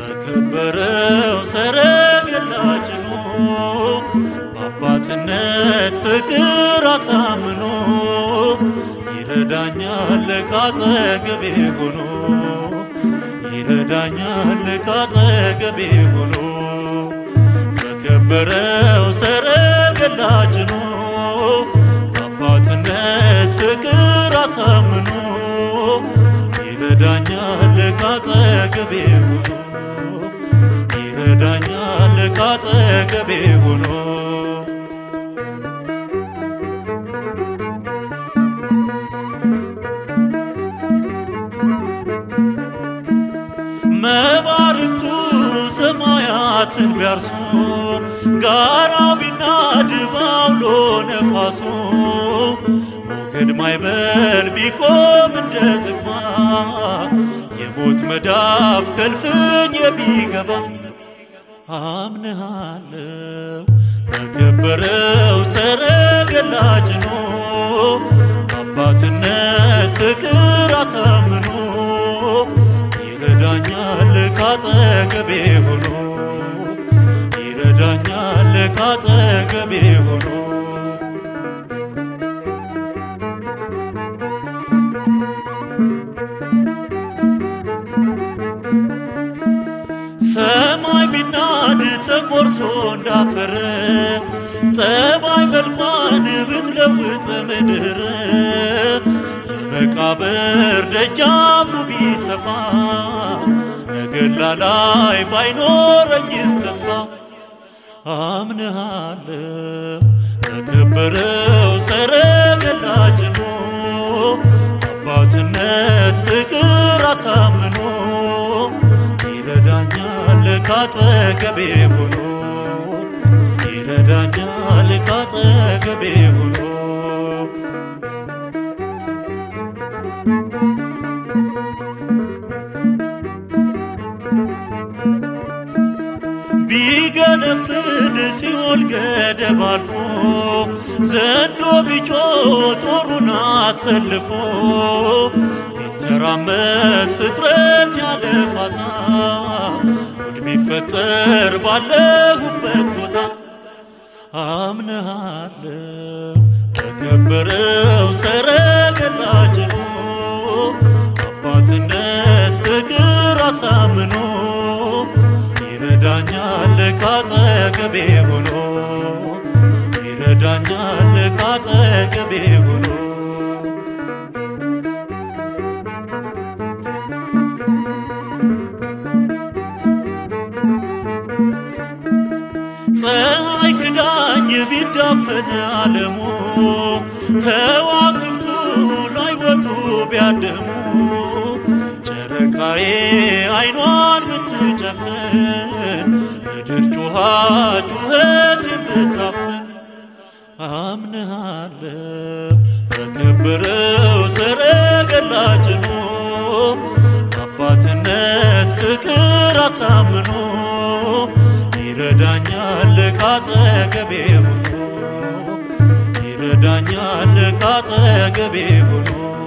በከበረው ሰረገላ ጭኖ በአባትነት ፍቅር አሳምኖ ይረዳኛል ካጠገቤ ሆኖ ይረዳኛል ካጠገቤ ሆኖ በከበረው ሰረገላ ጭኖ በአባትነት ፍቅር አሳምኖ ይረዳኛል ካጠገቤ ሆኖ ይረዳኛል ካጠገቤ ሆኖ መባርክቱ ሰማያትን ቢያርሱ ጋራው ቢናድ ባውሎ ነፋሱ ሞገድ ማይበል ቢቆም እንደ ዝግባ የሞት መዳፍ ከልፍኝ የሚገባ አምንሃለው በከበረው ሰረገላ ጭኖ አባትነት ፍቅር አሳምኖ ይረዳኛል ካጠገቤ ሆኖ ይረዳኛል ካጠገቤ ሆኖ ሰማይ ቢናድ ተቆርሶ እንዳፈር ጠባይ መልኳን ብትለውጥ ምድር የመቃብር ደጃፉ ቢሰፋ ነገላ ላይ ባይኖረኝም ተስፋ አምንሃለው በከበረው ሰረገላ ጭኖ አባትነት ፍቅር አሳምኖ ይረዳኛል ካጠገቤ ሆኖ ይረዳኛል ካጠገቤ ሆኖ ቢገነፍል ሲኦል ገደብ አልፎ ዘንዶ ቢጮ ጦሩን አሰልፎ ቢተራመስ ፍጥረት ያለ ፋታ ጉድ ቢፈጠር ባለሁበት ቦታ አምንሃለው በከበረው ሰረገላ ጭኖ አባትነት ፍቅር አሳምኖ ይረዳኛል ካጠገቤ ሆኖ ይረዳኛል ካጠገቤ ሆኖ ፀሐይ ክዳኝ ቢዳፈን ዓለሙ ከዋክብቱ ላይ ወጡ ቢያደሙ ጨረቃዬ አይኗን ብትጨፍን ምድር ጩኻ ጩኸት የምታፍን አምንሃለው በከበረው ሰረገላ ጭኖ አባትነት ፍቅር አሳምኖ ይረዳኛል ካጠገቤ ሆኖ ይረዳኛል ካጠገቤ ሆኖ